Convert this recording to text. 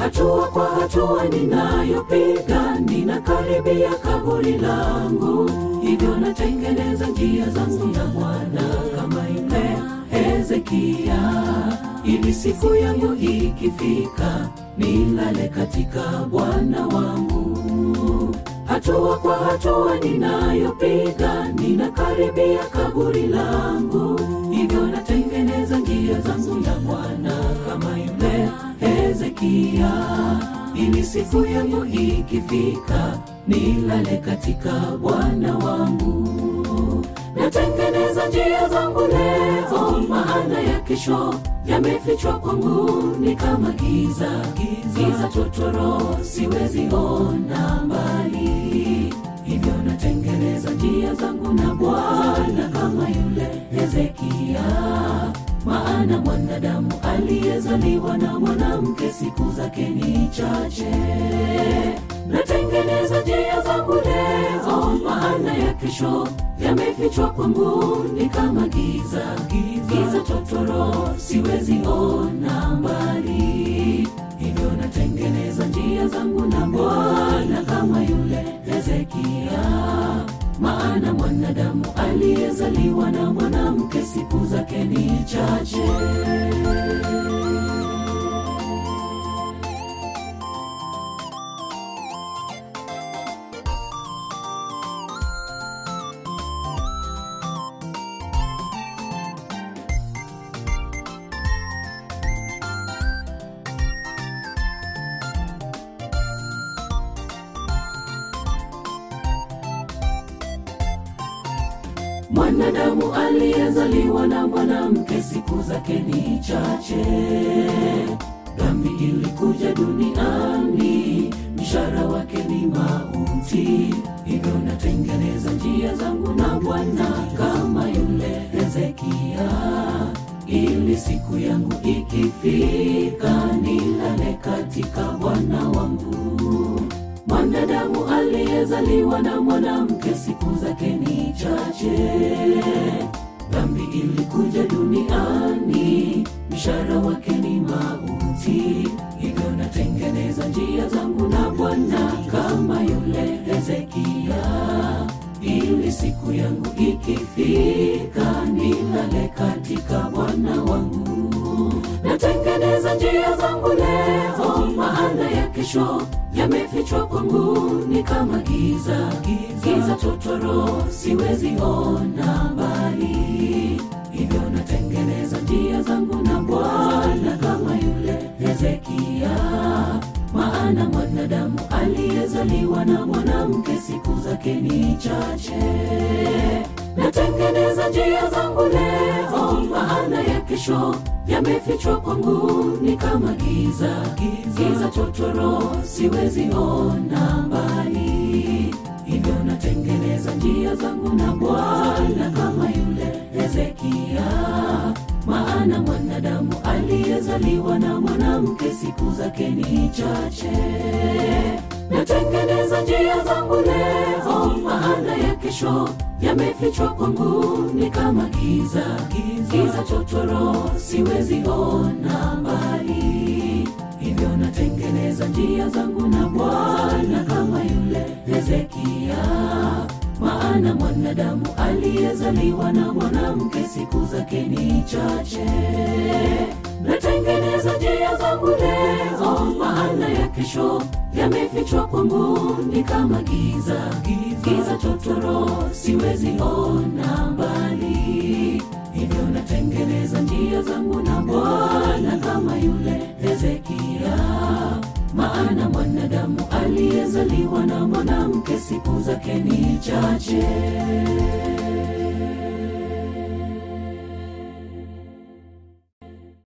hatua kwa hatua ninayopiga, ninakaribia kaburi langu, hivyo natengeneza njia zangu na Bwana kama yule Hezekia, ili siku yangu ikifika, nilale katika Bwana wangu. Hatua kwa hatua ninayopiga, ninakaribia kaburi langu, hivyo natengeneza njia zangu na Bwana kama yule Hezekia, ili siku yangu ikifika, nilale katika Bwana wangu. Natengeneza njia zangu leo, maana ya kesho yamefichwa kwangu, ni kama giza, giza totoro, siwezi ona mbali. Hivyo natengeneza njia zangu na Bwana kama yule Hezekia, maana mwanadamu aliyezaliwa na mwanamke siku zake ni chache. Natengeneza njia zangu leo, maana ya kesho yamefichwa kwangu, ni kama giza, giza totoro, siwezi ona mbali. Hivyo natengeneza njia zangu na Bwana kama yule Hezekia, maana mwanadamu aliyezaliwa na mwanamke siku zake ni chache. Mwanadamu aliyezaliwa na mwanamke siku zake ni chache. Dhambi ilikuja duniani, mshahara wake ni mauti. Hivyo natengeneza njia zangu na Bwana kama yule Hezekia, ili siku yangu ikifika, nilale katika Bwana wangu. Mwanadamu aliyezaliwa na mwanamke siku zake ni chache. Dhambi ilikuja duniani, mshahara wake ni mauti. Hivyo natengeneza njia zangu na Bwana kama yule Hezekia, ili siku yangu ikifika, nilale katika Bwana wangu. Natengeneza njia zangu leo, maana ya kesho yamefichwa kwangu, ni kama giza, giza totoro, siwezi ona mbali. Hivyo natengeneza njia zangu na Bwana kama yule Hezekia, maana mwanadamu aliyezaliwa na mwanamke siku zake ni chache. Natengeneza njia zangu leo, maana ya kesho yamefichwa kwangu, ni kama giza, giza totoro, siwezi ona mbali. Hivyo natengeneza njia zangu na Bwana kama yule Hezekia, maana mwanadamu aliyezaliwa na mwanamke siku zake ni chache. Natengeneza njia zangu leo, maana ya kesho yamefichwa kwangu, ni kama giza, giza totoro, siwezi ona mbali. Hivyo natengeneza njia zangu na Bwana kama yule Hezekia, maana mwanadamu aliyezaliwa na mwanamke siku zake ni chache. Natengeneza njia zangu leo, maana ya kesho yamefichwa kwangu, ni kama giza, giza totoro, siwezi ona mbali. Hivyo natengeneza njia zangu na Bwana kama yule Hezekia, maana mwanadamu aliyezaliwa na mwanamke siku zake ni chache.